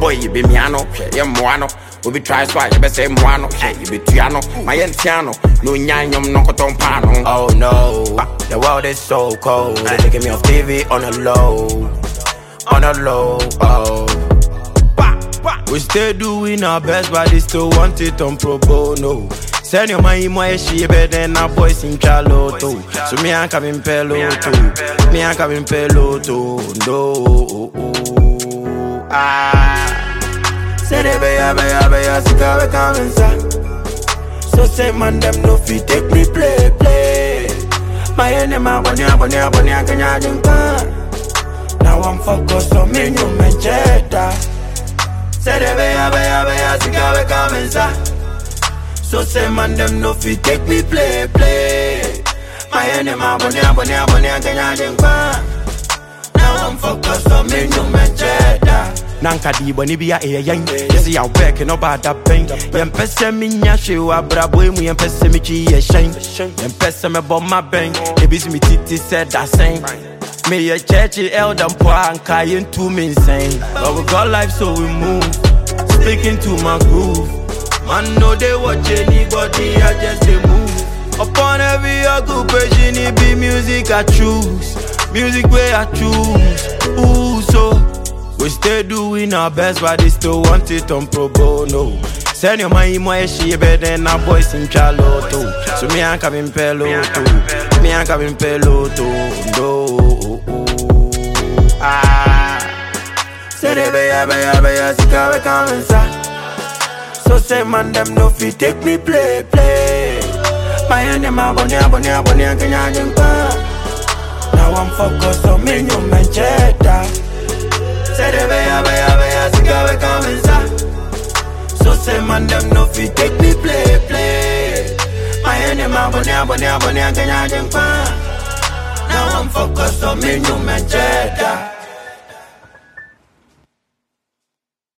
boy you be me ano, hwɛ yɛ mmoa no. Obi try so a yɛbɛsɛ mmoa no, hwɛ yɛbɛtua no. Ma yɛntea no, na onya nnwom no nkɔtɔ mpaa no. Oh no, the world is so cold. They're taking me off TV on the low, on the low. Oh, we still doing our best, but they still want it on pro bono. Send your money more she better than our boys in Charlotte. So me I'm coming pelo too. Me I'm coming pelo too. No, ah. Say they be ya be ya be ya sika we coming sa. So say man them no fit take me play play. My enemy bunny bunny bunny kanya jumpa. Now I'm focused on me new mancheta. Say they be ya be ya be ya sika we coming sa. So say man them no fit take me play play. My enemy bunny bunny bunny kanya jumpa. Now I'm focused on me new mancheta. nanka di bɔne bi a ɛyɛ yɛn yɛsɛ yɛwo bɛɛke no baada bɛn yɛmpɛ sɛ menya hwee wɔ abrabɔi mu yɛmpɛ sɛ metwi yɛ hyɛn yɛmpɛ sɛ mɛbɔ ma bɛn ebi so metiti sɛ dasɛn meyɛ kyɛkye elda mpo a anka yɛntu me nsɛn but we got life so we move speaking to my groove man no dey watch anybody i just dey move upon every occupation it be music i choose music wey i choose ooh so we still doing our best, but they still want it on pro bono. Send your money more she better than our boys in Charlotte. So me I'm coming pelo too. Me I'm coming pelo too. No. Ah. Say they be ya be ya be ya sika we coming sa. So say man them no fit take me play play. My enemy bunny bunny bunny kanya jumpa. Now I'm focused on me new mancheta. Say they be ya be ya be ya sika we coming sa. So say man them no fit take me play play. My enemy bunny bunny bunny kanya jumpa. Now I'm focused on me new mancheta.